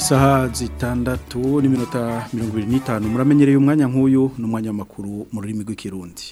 isaha zitandatu n'iminota mirongo ibiri n'itanu muramenyereye umwanya nk'uyu ni umwanya w'amakuru mu rurimi rw'ikirundi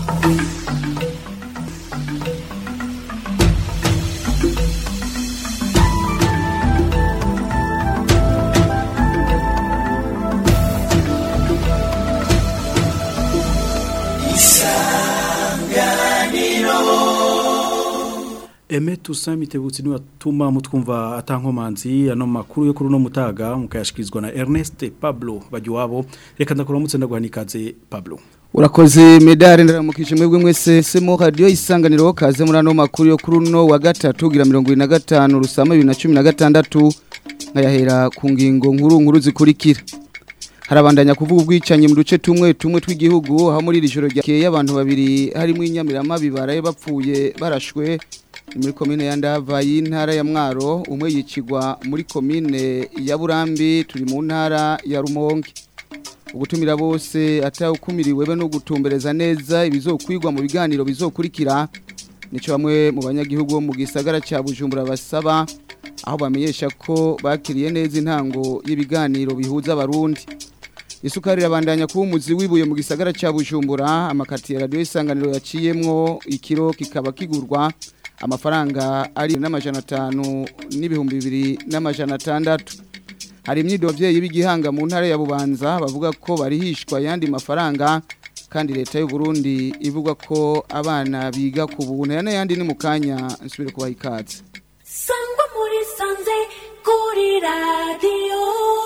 Eme tusami tebutsi ni watuma mutkumva atankomanzi ano makuru yo kuri no mutaga mukayashikizwa na Ernest Pablo bajuwabo reka ndakuramutse ndagwanikaze Pablo Urakoze medali ndaramukije mwebwe mwese semo radio isanganiro kaze muri ano makuru yo kuri no wa gatatu gira 25 rusama 2016 nkayahera ku ngingo nkuru nkuru zikurikira harabandanya kuvuga ubwicanyi mu duce tumwe tumwe tw'igihugu aho muri iri joro ryakeye abantu babiri harimo inyamirama bibaraye bapfuye barashwe muri komine ya ndava y'intara ya mwaro umwe yicigwa muri komine ya burambi turi mu ntara ya rumonge ugutumira bose atawukumiriwe be no gutumbereza neza ibizokwigwa mu biganiro bizokurikira nico bamwe mu banyagihugu bo mu gisagara ca Bujumbura basaba aho bamenyesha ko bakiriye neza intango y'ibiganiro bihuza abarundi isukari irabandanya kuba umuzi wibuye mu gisagara ca Bujumbura amakati ya radio isanganiro yaciyemwo ikiro kikaba kigurwa amafaranga ari n'amajana atanu n'ibihumbi bibiri n'amajana atandatu hari imyidovyeyi b'igihanga mu ntara ya bubanza bavuga ko barihishwa yandi mafaranga kandi leta y'u Burundi ivuga ko abana biga ku buntu yana yandi ni mu kanya nsubire kubaha ikaze sangwa muri sanze kuri radiyo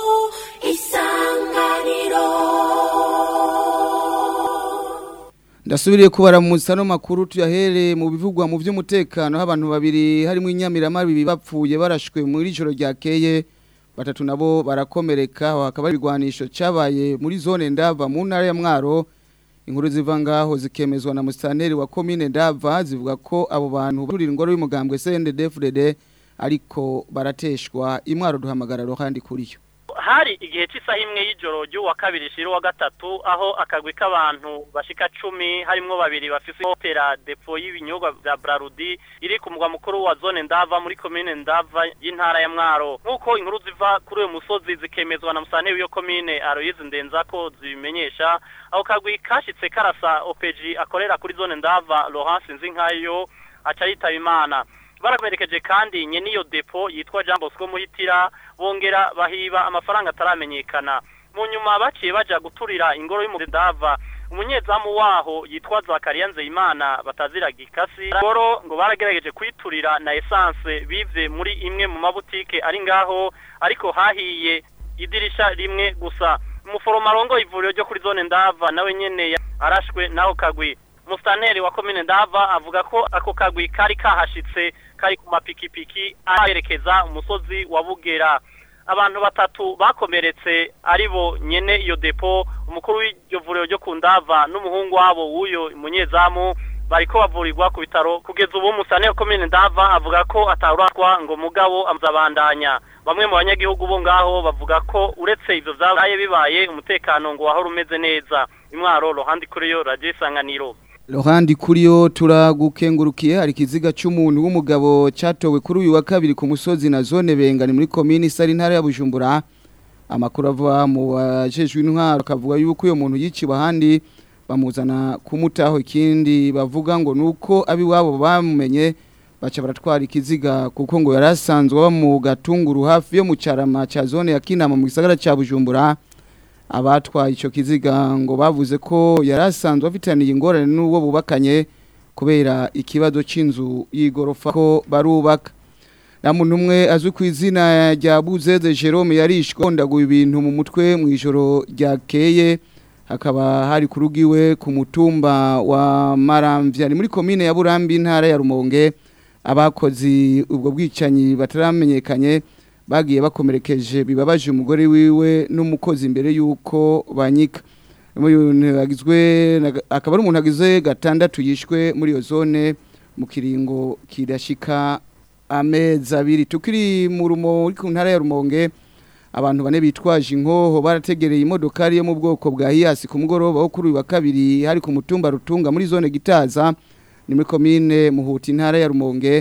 isanganiro ndasubiriye kubaramutsa no makuru tuyahere mu bivugwa mu by'umutekano aho abantu babiri harimo inyamirama bibi bapfuye barashwe muri joro ryakeye batatu nabo barakomereka aho hakaba ari ibigwanisho cyabaye muri zone ndava mu ntara ya mwaro inkuru ziva ngaho zikemezwa na musitanteri wa komine ndava zivuga ko abo bantu barurira ingoro y'umugambwe CNDD-FDD ariko barateshwa imwaro duhamagara rohandi kuri yo hari igihe cy'isaha imwe y'ijoro ry'uwa kabiri shiro wa gatatu aho akagwi k'abantu bashika cumi harimwo babiri bafise opera depo y'ibinyobwa bya Brarudi iri ku mugwa mukuru wa zone ndava muri komine ndava y'intara ya Mwaro nk'uko inkuru ziva kuri uyu musozi zikemezwa na musane w'iyo komine Aloyize Ndenzako zibimenyesha aho kagwi kashitse karasa OPG akorera kuri zone ndava Laurence Nzinkayo aca yitaba Imana barakomerekeje kandi nye niyo depo yitwa Jean Bosco Muhitira bongera bahiba amafaranga ataramenyekana mu nyuma baciye baja guturira ingoro y'umudava umunyezamu waho yitwa Zakaria Nzeyimana batazira gikasi ngoro ngo baragerageje kwiturira na essence bivye muri imwe mu mabutike ari ngaho ariko hahiye idirisha rimwe gusa umuforoma rongo ivuriro ryo kuri zone ndava nawe nyene arashwe naho kagwi mustaneri wa komine ndava avuga ko ako kagwi kari kahashitse kari ku mapikipiki aherekeza umusozi wa bugera abantu batatu bakomeretse aribo nyene iyo depo umukuru w'iryo vuriro ryo ku ndava n'umuhungu wabo w'uyo munyezamu bariko bavurirwa ku bitaro kugeza ubu musaneri komine ndava avuga ko atawuratwa ngo mugabo amuzabandanya bamwe mu banyagihugu bo ngaho bavuga ko uretse ivyo vyabaye bibaye umutekano ngo wahora umeze neza imwaro rohandi kuri yo radio isanganiro Lohandi kuriyo turagukengurukiye hari kiziga cy'umuntu w'umugabo cyatowe kuri uyu wa kabiri ku musozi na zone bengani muri komini sari ntara ya Bujumbura amakuru ava mu bajejwe intwaro akavuga yuko uyo muntu yiciwe ahandi bamuzana kumutaho ikindi bavuga ngo nuko abi wabo bamumenye baca baratwara ikiziga kuko ngo yarasanzwe aba mu gatunguru hafi yo mu carama ca zone ya Kinama mu gisagara ca Bujumbura abatwaye icyo kiziga ngo bavuze ko yari asanzwe afitaniye ingorane n'uwo bubakanye kubera ikibazo cy'inzu y'igorofa ko barubaka nta muntu umwe azwi ku izina rya buzeze jerome yarishwe ndaguye ibintu mu mutwe mu ijoro ryakeye hakaba hari ku rugo iwe ku mutumba wa maramvya ni muri komine ya burambi intara ya rumonge abakozi ubwo bwicanyi bataramenyekanye bagiye bakomerekeje bibabaje umugore wiwe n'umukozi imbere y'uko banyika akaba ari umuntu agize gatandatu yishwe muri iyo zone mu kiringo kidashika amezi abiri tukiri mu rumo ku ntara ya rumonge abantu bane bitwaje inkoho barategereye imodokari yo mu bwoko bwa hiyasi ku mugoroba wo kuri uyu wa kabiri hari ku mutumba rutunga muri zone gitaza ni muri komine muhuta intara ya rumonge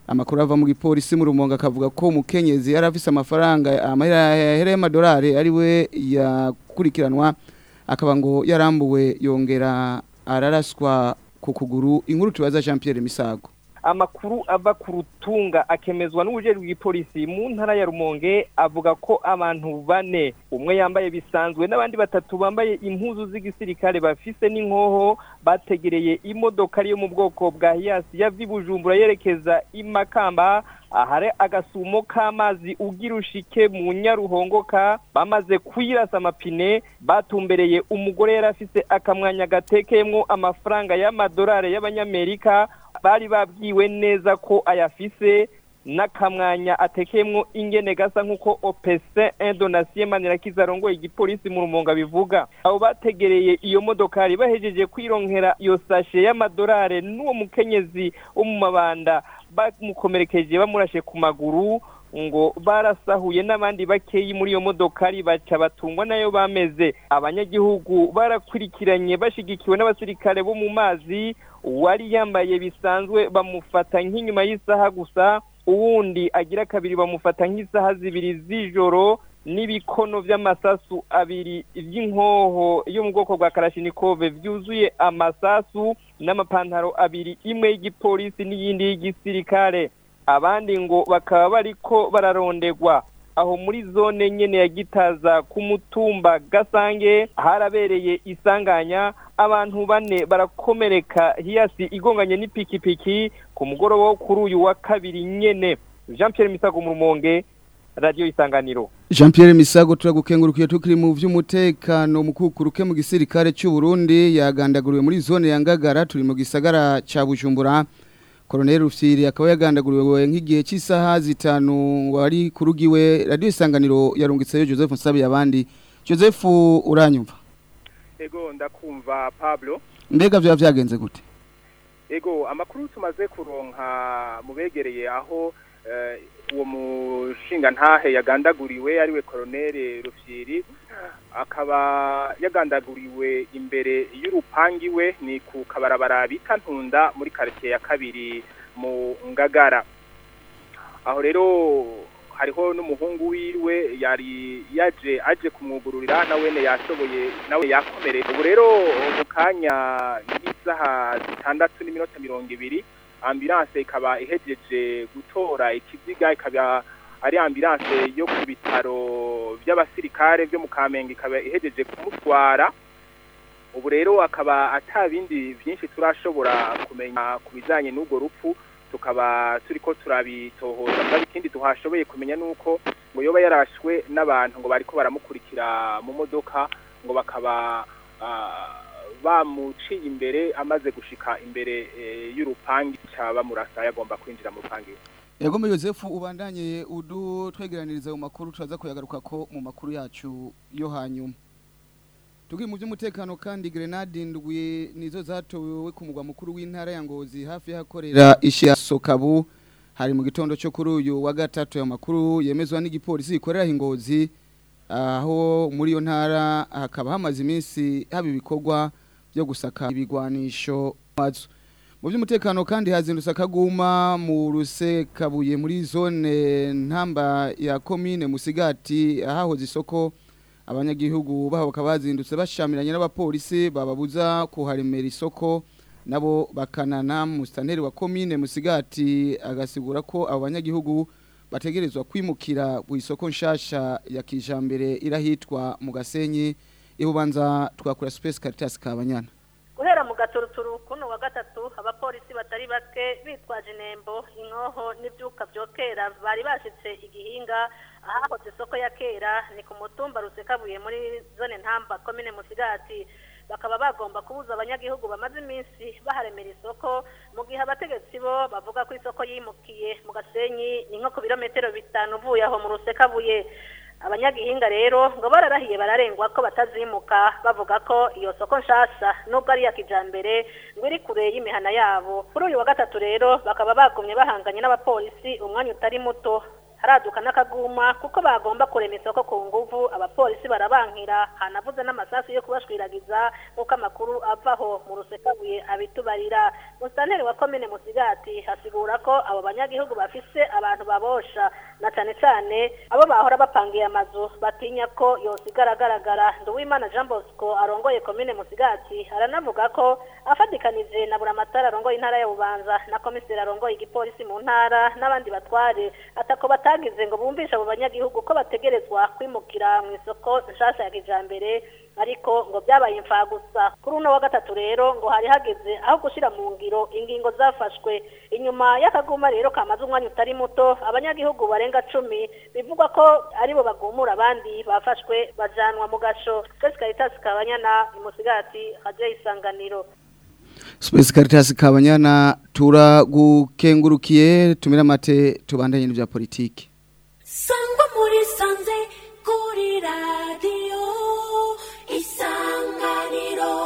amakuru ava mu gipolisi mu rumonga akavuga ko umukenyezi yari afise amafaranga amahera y'amadolari ari we yakurikiranwa akaba ngo yarambuwe yongera araraswa ku kuguru inkuru tubaza Jean Pierre Misago amakuru ava ku rutunga akemezwa n'ubujejwe bw'ipolisi mu ntara ya Rumonge avuga ko abantu bane umwe yambaye bisanzwe n'abandi batatu bambaye impuzu z'igisirikare bafise n'inkoho bategereye imodoka yo mu bwoko bwa Hiace yava i Bujumbura yerekeza i Makamba ahare agasumo k'amazi ugira ushike mu nyaruhongoka bamaze kwirasa amapine batumbereye umugore yari afise akamwanya gatekeyemwo amafaranga y'amadolari y'abanyamerika bari babwiwe neza ko ayafise n'akamwanya atekeyemwo ingene gasa nk'uko opese indonasiyo manirakiza arongoye igipolisi mu rumonga bivuga abo bategereye iyo modokari bahejeje kwironkera iyo sashe y'amadolari n'uwo mukenyezi wo mu mabanda bamukomerekeje bamurashe ku maguru ngo barasahuye n'abandi bakeyi muri iyo modokari baca batungwa nayo bameze abanyagihugu barakurikiranye bashigikiwe n'abasirikare bo mu mazi uwari yambaye bisanzwe bamufata nk'inyuma y'isaha gusa uwundi agira kabiri bamufata nk'isaha zibiri z'ijoro n'ibikono by'amasasu abiri by'inkoho yo mu bwoko bwa karashinikove byuzuye amasasu n'amapantaro abiri imwe y'igipolisi n'iyindi y'igisirikare abandi ngo bakaba bariko bararondegwa aho muri zone nyene ya gitaza ku mutumba gasange harabereye isanganya abantu bane barakomereka hiyasi igonganye n'ipikipiki ku mugoroba wo kuri uyu wa kabiri nyene Jean Pierre Misago mu Rumonge radio isanganiro Jean Pierre Misago turagukengurukiye tukiri mu vy'umutekano mukukuruke mu gisirikare cy'u Burundi yagandaguriwe muri zone ya Ngagara turi mu gisagara ca Bujumbura Colonel Rufyiri akaba yagandaguriwe nk'igihe cy'isaha zitanu wari kurugiwe radio isanganiro yarungitseyo Joseph Nsabi abandi Joseph uranyumva Ego ndakumva Pablo Mbega vya vyagenze gute Ego amakuru tumaze kuronka mubegereye aho uh, uwo mushinga ntahe yagandaguriwe ariwe Colonel Rufyiri akaba yagandaguriwe imbere y'urupangi we ni ku kabarabara bita ntunda muri quartier ya kabiri mu ngagara aho rero hariho n'umuhungu wiwe yari yaje aje kumwugururira nawene yashoboye nawe yakomereye ubu rero mu kanya nk'isaha zitandatu n'iminota mirongo ibiri ambulance ikaba ihejeje gutora ikiziga ikaba ari ambulance yo ku bitaro by'abasirikare byo mu Kamenge ikaba ihejeje kumutwara ubu rero akaba atabindi byinshi turashobora kumenya ku bijanye n'ubwo rupfu tukaba turiko turabitohoza kandi ikindi tuhashoboye kumenya nuko ngo yoba yarashwe n'abantu ngo bariko baramukurikira mu modoka ngo bakaba bamuciye imbere amaze gushika imbere y'urupangi ca bamurasa yagomba kwinjira mu rupangi Yagomba Joseph ubandanye udu twegeraniriza mu makuru turaza kuyagaruka ko mu makuru yacu yo hanyuma Tugi mu by'umutekano kandi grenade indwi nizo zatowe ku mugwa mukuru w'intara ya Ngozi hafi yakorera ishi ya Sokabu hari mu gitondo cyo kuri uyu wa gatatu ya makuru yemezwa n'igipolisi ikorera Ngozi aho muri yo ntara hakaba hamaze iminsi haba ibikorwa byo gusaka ibigwanisho mazu mu by'umutekano kandi hazindutse akaguma mu rusekabuye muri zone ntamba ya komine musigati ahahoze isoko abanyagihugu baho bakaba bazindutse bashamiranye n'abapolisi bababuza kuharemera isoko nabo bakanana musitanteri wa komine musigati agasigura ko abo banyagihugu bategerezwa kwimukira ku isoko nshasha ya kijambere irahitwa mu gasenyi ibubanza twakura space caritas kabanyana guhera mu gaturuturu kuno wa gatatu abapolisi batari bake bitwaje inembo inkoho n'ibyuka byokera bari bashitse igihinga ahahoze isoko ya kera ni ku mutumba rusekabuye muri zone ntamba komine musigati bakaba bagomba kubuza abanyagihugu bamaze iminsi baharemera isoko mu gihe abategetsi bo bavuga ko isoko yimukiye mu gasenyi ni nko ku birometero bitanu uvuye aho mu rusekabuye abanyagihinga rero ngo bararahiye bararengwa ko batazimuka bavuga ko iyo soko nshasha nubwo ari iya kijambere ngo iri kure y'imihana yabo kuri uyu wa gatatu rero bakaba bagumye bahanganye n'abapolisi umwanya utari muto haraduka n'akaguma kuko bagomba kurema isoko ku nguvu abapolisi barabankira hanavuze n'amasasu yo kubashwiragiza nk'uko amakuru avaho mu rusekabuye abitubarira musitanteri wa komine musigati hasigura ko abo banyagihugu bafise abantu babosha na cane cane abo bahora bapangiye amazu batinya ko yosigara agaragara nduwimana jean bosco arongoye komine musigati aranavuga ko afatikanije na buramatari arongoye intara ya bubanza na komiseri arongoye igipolisi mu ntara n'abandi batware atako batagize ngo bumvishe abo banyagihugu ko bategerezwa kwimukira mu isoko nshasha ya kijambere ariko ngo byabaye imfa gusa kuri uno wa gatatu rero ngo hari hageze aho gushira mu ngiro ingingo zafashwe inyuma y'akaguma rero kamaze umwanya utari muto abanyagihugu barenga cumi bivugwa ko aribo bagumura abandi bafashwe bajanwa mu gasho Space Caritas Kabanyana imusigati haje isanganiro Space Caritas Kabanyana turagukengurukiye tumira mate tubandanye n'ibya politiki sangwa muri sanze kuri radiyo isanganiro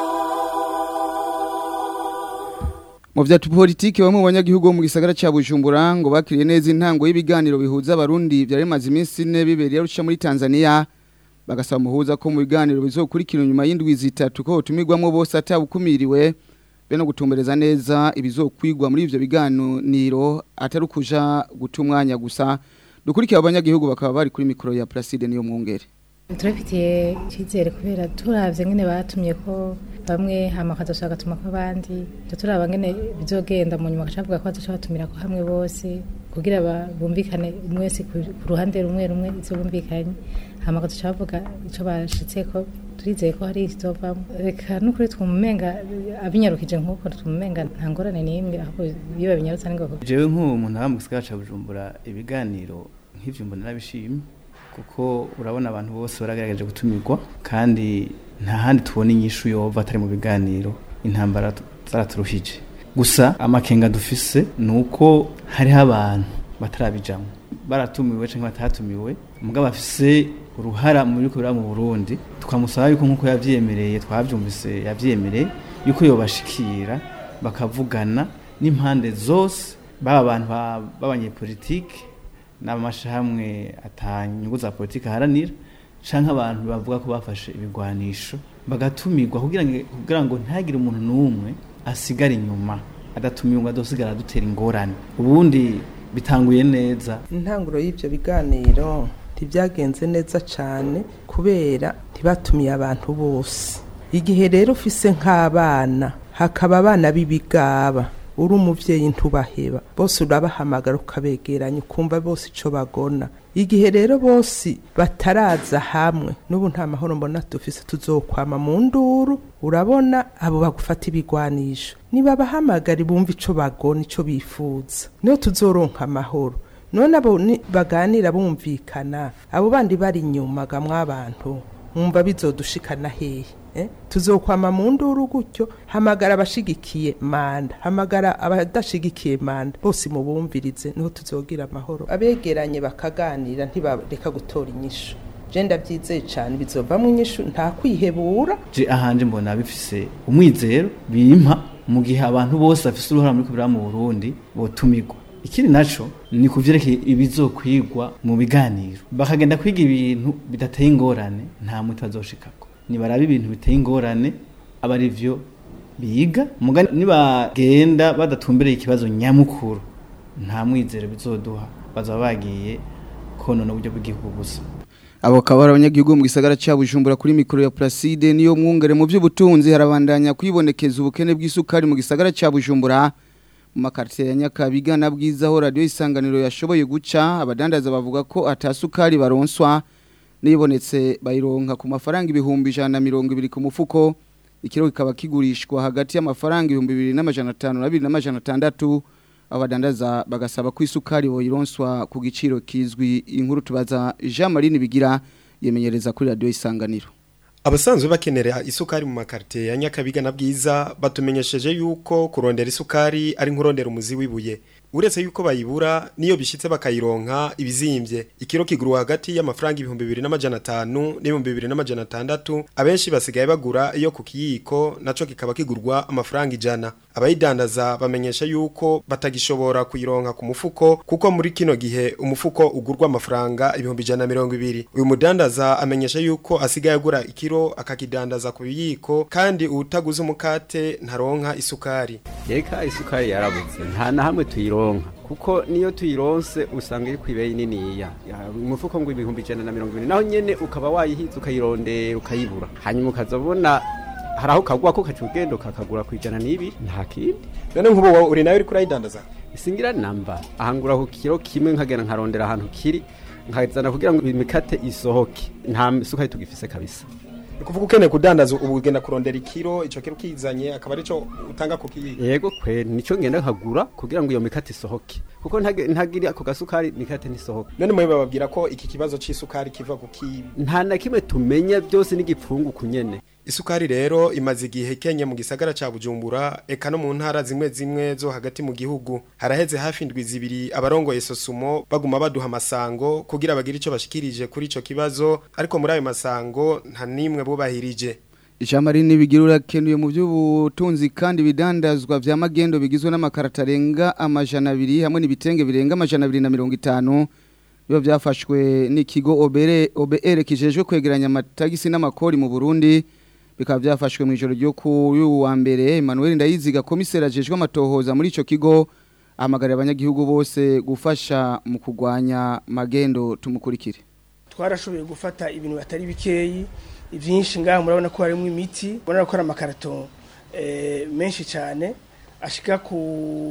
mu bya politiki bamwe mu banyagihugu bo mu gisagara cya Bujumbura ngo bakiriye neza intango y'ibiganiro bihuza abarundi byari bimaze iminsi ine bibereye arusha muri Tanzania bagasaba umuhuza ko mu biganiro bizokurikira nyuma y'indwi zitatu ko tumirwamo bose atabukumiriwe be no gutumbereza neza ibizokwigwa muri ivyo biganiro atari ukuja guta umwanya gusa dukurikiye abanyagihugu bakaba bari kuri mikoro ya Placide niyo mwungere turabifitiye icyizere kubera turabye nyine batumye ko bamwe hama bakadushaka gatuma ko abandi turaba nyine bizogenda mu nyuma bakavuga ko badushaka batumira ko hamwe bose kugira bumvikane umwe wese ku ruhande rumwe rumwe ibyo bumvikanye hama bakadushaka bavuga icyo bashitse ko turizeye ko hari ikizovamo reka n'ukuri twumumenga abinyarukije nk'uko twumumenga nta ngorane n'imwe ahubwo iyo babinyarutse ni ngombwa jewe nk'uwo muntu aba mu gisagara ca bujumbura ibiganiro nk'ivyo mbona nabishimye kuko urabona abantu bose baragaragaje gutumirwa kandi nta handi tubona inyishu yova atari mu biganiro intambara zaraturuhije gusa amakenga dufise ni uko hariho abantu batarabijamwo baratumiwe cyangwa batatumiwe mugabo bafise uruhara muri kubera mu Burundi twamusaba yuko nkuko yavyemereye twavyumvise yavyemereye yuko yobashikira bakavugana n'impande zose baba abantu b'abanyepolitike n'amashyirahamwe atanyungu za politiki aharanira cyangwa abantu bavuga ko bafashe ibigwanisho bagatumirwa kugira ngo ntagire umuntu n'umwe asigare inyuma adatumiwe ngo adosigara adutera ingorane ubundi bitanguye neza intanguro y'ibyo biganiro ntibyagenze neza cyane kubera ntibatumiye abantu bose igihe rero ufise nk'abana hakaba abana b'ibigaba uri umubyeyi ntubaheba bose urabahamagara ukabegeranya ukumva bose icyo bagona igihe rero bose bataraza hamwe n'ubu nta mahoro mbona dufise tuzokwama mu nduru urabona abo bagufata ibigwanisho niba bahamagara bumva icyo bagona icyo bifuza niyo tuzoronka amahoro none abo baganira bumvikana abo bandi bari inyuma mw'abantu mwumva bizodushikana hehe tuzokwama mu nduru gutyo hamagara abashigikiye manda hamagara abadashigikiye manda bose mubumvirize niho tuzogira amahoro abegeranye bakaganira ntibareka gutora inyishu je ndabyizeye cyane bizovamo inyishu nta kwihebura je ahanje mbona bifise umwizero bimpa mu gihe abantu bose bafise uruhara muri kubira mu Burundi botumirwa ikindi naco ni kuvyerekeye ibizokwigwa mu biganiro bakagenda kwiga ibintu bidateye ingorane nta muti bazoshikako nibaraba ibintu biteye ingorane aba ari byo biga nibagenda badatumbereye ikibazo nyamukuru nta mwizero bizoduha bazaba bagiye konona uburyo bw'igihugu gusa abo akaba ari abanyagihugu mu gisagara cya bujumbura kuri mikoro ya Placide niyo mwungere mu by'ubutunzi harabandanya kwibonekeza ubukene bw'isukari mu gisagara cya bujumbura mu makaritiye ya nyakabiga na bwiza aho radiyo isanganiro yashoboye guca abadandaza bavuga ko atasukari baronswa nibonetse bayironka ku mafaranga ibihumbi ijana na mirongo ibiri ku mufuko ikiro kikaba kigurishwa hagati y'amafaranga ibihumbi bibiri n'amajana atanu na bibiri n'amajana atandatu abadandaza bagasaba ko isukari boyironswa ku giciro kizwi inkuru tubaza Jean Marie Bigira yemenyereza kuri radio isanganiro Abasanzwe bakenera isukari mu makarite ya Nyakabiga na Bwiza batumenyesheje yuko kurondera isukari ari nkurondera umuzi wibuye uretse yuko bayibura niyo bishitse bakayironka ibizimbye ikiro kiguru hagati y'amafaranga ibihumbi bibiri n'amajana atanu n'ibihumbi bibiri n'amajana atandatu abenshi basigaye bagura iyo ku kiyiko naco kikaba kigurwa amafaranga ijana abayidandaza bamenyesha yuko batagishobora kuyironka ku mufuko kuko muri kino gihe umufuko ugurwa amafaranga ibihumbi ijana na mirongo ibiri uyu mudandaza amenyesha yuko asigaye agura ikiro akakidandaza ku biyiko kandi utaguze umukate ntaronka isukari Eka isukari yarabuze nta na hamwe tuyironka kuko niyo tuyironse usanga iri ku ibeyi niniya Ya, umufuko ngo ibihumbi ijana na mirongo ibiri naho nyene ukaba wayihiza ukayirondera ukayibura hanyuma ukazabona hari aho kagwa ko kaca ugenda ukakagura ku ijana n'ibiri nta kindi none nk'ubu wowe uri nawe uri kurayidandaza singira namba ahangura ku kiro kimwe nkagenda nkarondera ahantu kiri nkazana kugira ngo imikate isohoke nta sukari tugifise kabisa ni kuvuga ukeneye kudandaza ubu ugenda kurondera ikiro ico kiro kizanye akaba arico utanga ku kiyiko yego kwe nico ngenda nkagura kugira ngo iyo mikate isohoke kuko ntage- ntagira ako gasukari mikate ntisohoke none mwe bababwira ko iki kibazo c'isukari kiva ku ki nta na kimwe tumenya byose n'igipfungu kunyene Isukari rero imaze igihe kenye mu gisagara ca Bujumbura eka no mu ntara zimwe zimwe zo hagati mu gihugu haraheze hafi indwi zibiri abarongoye sosumo baguma baduha amasango kugira bagire ico bashikirije kuri ico kibazo ariko muri ayo masango nta nimwe bubahirije Ijambo rinini bigira urakenuye mu by'ubutunzi kandi bidandazwa vya magendo bigizwe n'amakarata arenga amajana abiri hamwe n'ibitenge birenga amajana abiri na mirongo itanu biba byafashwe n'ikigo obere OBR kijejwe kwegeranya amatagisi n'amakori mu Burundi bikaba byafashwe mu ijoro ryo kuri uyu wa mbere Emmanuel Ndayiziga komiseri ajejwe amatohoza muri ico kigo ahamagarira abanyagihugu bose gufasha mu kugwanya magendo tumukurikire twarashoboye gufata ibintu batari bikeyi ibyinshi ngaha murabona ko harimo imiti murabona ko ari amakarato eh, menshi cyane ashika ku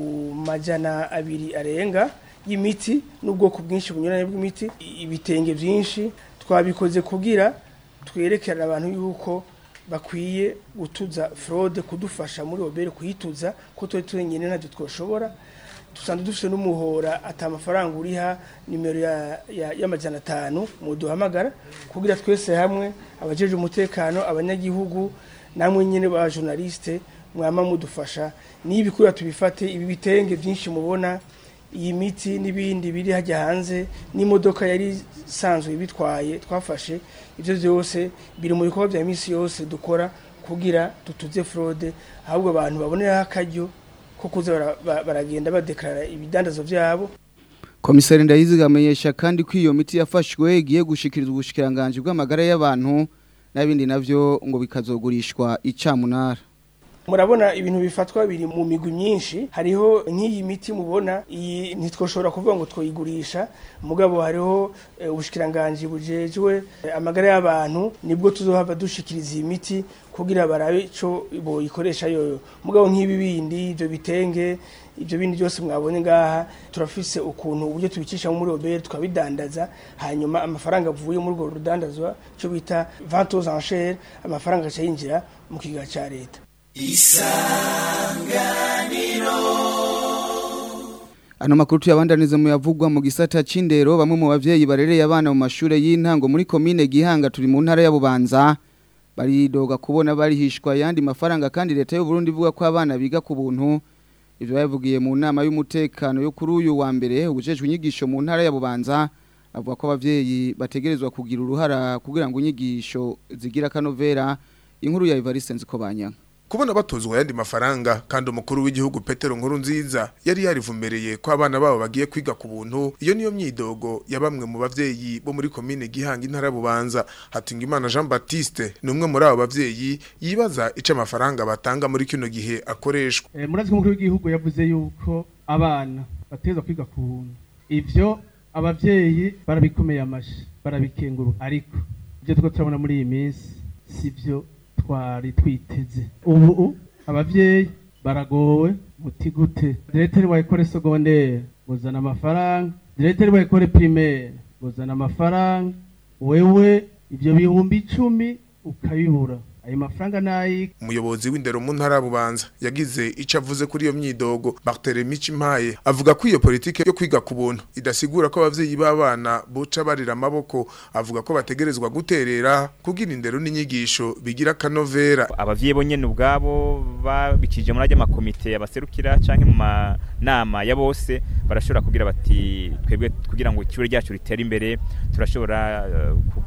majana abiri arenga y'imiti n'ubwoko bwinshi bunyuranye bw'imiti i- ibitenge byinshi twabikoze kugira twerekere abantu yuko bakwiye gutuza fraude kudufasha muri obere kuyituza ko twe twenyine ntabyo twoshobora dusanzwe dufite n'umuhora ati amafaranga uriha nimero ya- ya- y'amajana atanu muduhamagara kugira twese hamwe abajeje umutekano abanyagihugu namwe nyine ba journaliste mwama mudufasha nibi kuri tubifate ibi bitenge byinshi mubona iyi miti n'ibindi biri hajya hanze n'imodoka yari isanzwe bitwaye twafashe ibyo byose biri mu bikorwa bya minsi yose dukora kugira dutuze fraude ahubwo abantu baboneraho akaryo ko kuza bara- ba- baragenda badekarara ibidandazo byabo Komisari Ndayiziga amenyesha kandi ko iyo miti yafashwe igiye gushikirizwa ubushikiranganje bw'amagara y'abantu n'abindi navyo ngo bikazogurishwa icamunara. murabona ibintu bifatwa biri mu migwi myinshi hariho nk'iyi miti mubona iyi ntitwoshobora kuvuga ngo twoyigurisha mugabo hariho eh, ubushikiranganji bujejwe eh, amagara y'abantu nibwo tuzohava dushikiriza iyi miti kugira barabe ico boyikoresha yoyo mugabo nk'ibi bindi ibyo bitenge ibyo bindi byose mwabonye ngaha turafise ukuntu uburyo tubicisha muri obere tukabidandaza hanyuma amafaranga avuye muri urwo rudandazwa cyo bita vente aux enchères amafaranga aca yinjira mu kigega ca leta Ano makuru tuyabandaniza mu yavugwa mu gisata c'indero bamwe mu bavyeyi barereye abana mu mashure y'intango muri komine Gihanga turi mu ntara ya Bubanza baridoga kubona barihishwa yandi mafaranga kandi leta y'u Burundi ivuga ko abana biga ku buntu ivyo bavugiye mu nama y'umutekano yo kuri uyu wa mbere ubujejwe inyigisho mu ntara ya Bubanza avuga ko abavyeyi bategerezwa kugira uruhara kugira ngo inyigisho zigira kanovera inkuru ya Evariste Nzikobanya kubona batozwa ayandi mafaranga kandi umukuru w'igihugu Petero Nkuru nziza yari yarivumbereye ko abana babo bagiye kwiga ku buntu iyo niyo myidogo ya bamwe mu bavyeyi bo muri komine Gihanga intara ya Bubanza Hatingimana Jean Baptiste ni umwe muri abo bavyeyi yibaza ico amafaranga batanga muri kino gihe akoreshwa Eh, murazi ko umukuru w'igihugu yavuze yuko abana batezwa kwiga ku buntu ivyo abavyeyi barabikomeye amashi barabikengurura ariko ibyo two turabona muri iyi minsi sivyo twari twiteze ubu abavyeyi baragowe muti gute direteri wa ekole secondaire buzana amafaranga direteri wa ekole primaire buzana amafaranga wewe ivyo bihumbi icumi ukabibura ayo mafaranga nayi umuyobozi w'indero mu ntara ya Bubanza yagize ico avuze kuri iyo myidogo Barthélemy Cimpaye avuga ko iyo politike yo kwiga ku buntu idasigura ko abavyeyi b'abana boca barira amaboko avuga ko bategerezwa guterera kugira indero n'inyigisho bigira kanovera abavyeyi bo nyene ubwabo babikije muri ajya makomite abaserukira canke mu manama ya bose barashobora kugira bati twebwe kugira ngo ishure ryacu ritere imbere turashobora eh, ku-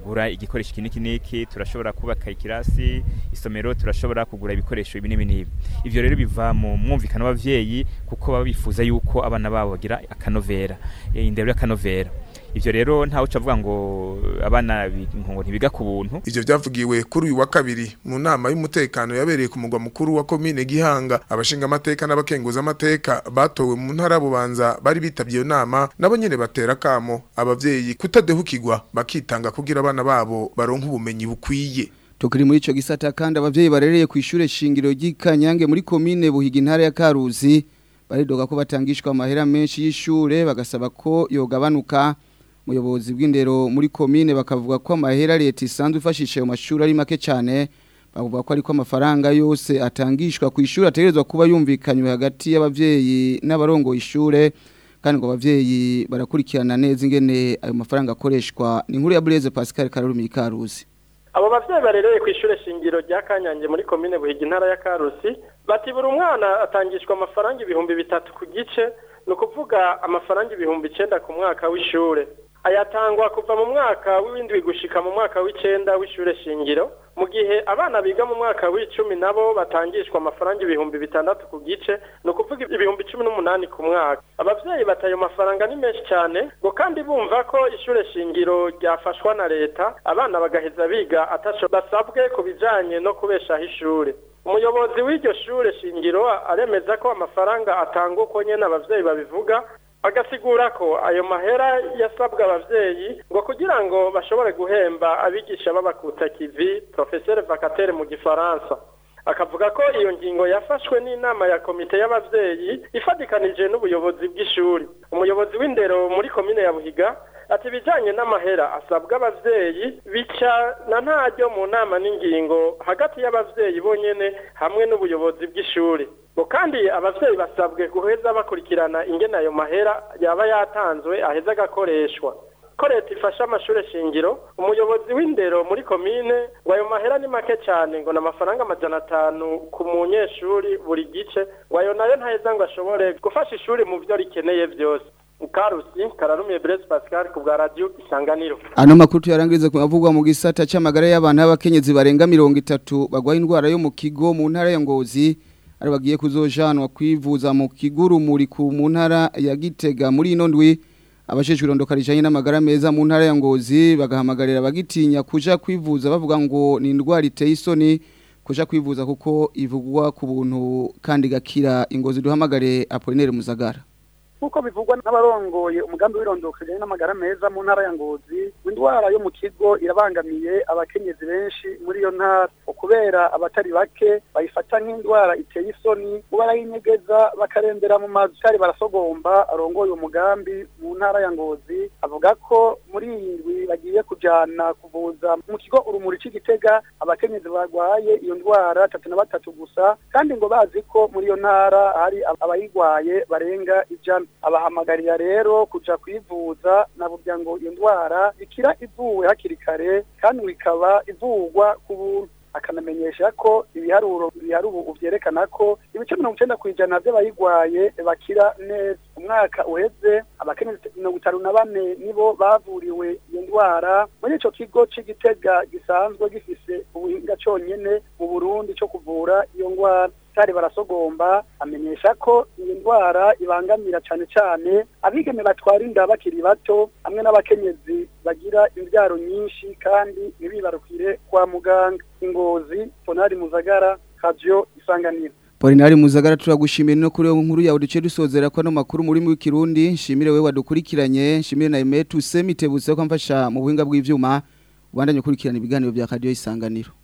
kugura igikoresho iki n'iki n'iki turashobora kubaka ikirasi isomero turashobora kugura ibikoresho ibi n'ibi n'ibi ivyo rero biva mu mwumvikano w'abavyeyi kuko baba bifuza yuko abana babo bagira akanovera eh, indero y'akanovera ivyo rero ntawe ucavuga ngo abana bi- ngo ntibiga ku buntu Ivyo vyavugiwe kuri uyu wa kabiri mu nama y'umutekano yabereye ku mugwa mukuru wa komine Gihanga abashinga amateka n'abakenguza amateka batowe mu ntara ya bubanza bari bitavye iyo nama nabo nyene batera kamo abavyeyi kutadehukirwa bakitanga kugira abana babo baronke ubumenyi bukwiye Tukiri muri ico gisata kandi abavyeyi barereye ku ishure shingiro ry'ikanyange muri komine buhiga intara ya Karuzi baridoga ko batangishwa amahera menshi y'ishure bagasaba ko yogabanuka muyobozi bw'indero muri komine bakavuga ko amahera leta isanzwe ifashisha ayo mashuri ari make cyane bavuga ko ariko amafaranga yose atangishwa ku ishuri ategerezwa kuba yumvikanywe hagati y'abavyeyi n'abarongoye ishure kandi ngo abavyeyi barakurikirana neza ingene ayo mafaranga akoreshwa ni inkuru ya Blaise Pascal Karurumi Karuzi abo bavyeyi barereye ku ishure shingiro rya kanyange muri komine buhiga intara ya karusi bati buri umwana atangishwa amafaranga ibihumbi bitatu ku gice ni ukuvuga amafaranga ibihumbi icenda ku mwaka w'ishure ayatangwa kuva mu mwaka w'indwi gushika mu mwaka w'icenda w'ishure shingiro mu gihe abana biga mu mwaka w'icumi nabo batangishwa amafaranga ibihumbi bitandatu ku gice ni ukuvuga ibihumbi cumi n'umunani ku mwaka abavyeyi bata ayo mafaranga ni menshi cyane ngo kandi bumva ko ishure shingiro ryafashwa na leta abana bagaheza biga ataco basabwe ku bijanye no kubeshaho ishure umuyobozi w'iryo shure shingiro aremeza ko amafaranga atanga uko nyene abavyeyi babivuga agasigura ko ayo mahera yasabwa abavyeyi ngo kugira ngo bashobore guhemba abigisha b'abakutakivi professeur vacataire mu gifaransa akavuga ko iyo ngingo yafashwe n'inama ya komite y'abavyeyi ifatikanije n'ubuyobozi bw'ishuri umuyobozi w'indero muri komine ya buhiga ati ibijanye n'amahera asabwa abavyeyi bica na ntaryo mu nama n'ingingo hagati y'abavyeyi bonyene hamwe n'ubuyobozi bw'ishuri ngo kandi abavyeyi basabwe guheza bakurikirana ingene ayo mahera yaba yatanzwe aheza agakoreshwa ko leta ifasha amashure shingiro umuyobozi w'indero muri komine ngo ayo mahera ni make cyane ngo ni amafaranga amajana atanu ku munyeshuri buri gice ngo ayo nayo ntaheza ngo ashobore gufasha ishuri mu vyo rikeneye vyose karusi kararumiye Blaise Pascal ku bwa radio isanganiro Ano makuru tuyarangiriza ku mavugwa mu gisata c'amagara y'abantu b'abakenyezi barenga 30 bagwaye indwara yo mu kigo mu ntara ya Ngozi ari bagiye kuzojanwa kwivuza mu kiguru muri ku mu ntara ya Gitega muri ino ndwi abasheshwe irondoka rijanye n'amagara meza mu ntara ya Ngozi bagahamagarira bagitinya kuja kwivuza bavuga ngo ni indwara iteye isoni kuja kwivuza kuko ivugwa ku buntu kandi gakira ingozi duhamagare Apollinaire Muzagara nk'uko bivugwa n'abarongoye umugambi w'irondoka rijyanye n'amagara meza mu ntara ya ngozi indwara yo mu kigo irabangamiye abakenyezi benshi muri iyo ntara kubera abatari bake bayifata nk'indwara iteye isoni ngo barayinyegeza bakarembera mu mazu kandi barasogomba arongoye umugambi mu ntara ya ngozi avuga ko muri iyi ndwi bagiye kujana kuvuza mu kigo urumuri c'igitega abakenyezi barwaye iyo ndwara tatu na batatu gusa kandi ngo bazi ko muri iyo ntara hari abayigwaye barenga ijana abahamagarira rero kuja kwivuza na burya ngo iyo ndwara ikira ivuwe hakiri kare kandi ngo ikaba ivurwa ku buntu akanamenyesha ko ibiharuro bihari ubu vyerekana ko ibice mirongo icenda kw'ijana vy'abayigwaye bakira neza umwaka uheze abakenyezi mirongo itanu na bane nibo bavuriwe iyo ndwara muri ico kigo c'igitega gisanzwe gifise ubuhinga conyene mu burundi co kuvura iyo ndwara kandi barasogomba amenyesha ko iyi ndwara ibangamira cane cane abigeme batwara inda bakiri bato hamwe n'abakenyezi bagira imbyaro nyinshi kandi ntibibarukire kwa muganga ingozi tonari muzagara radio isanganiro Polinari Muzagara turagushimiye no kuri nkuru yawe duce dusozera ko no makuru muri mu Kirundi nshimire wewe wadukurikiranye nshimire na Emetu Semitebutse ko amfasha mu buhinga bw'ivyuma ubandanye kurikirana ibiganiro bya radio isanganiro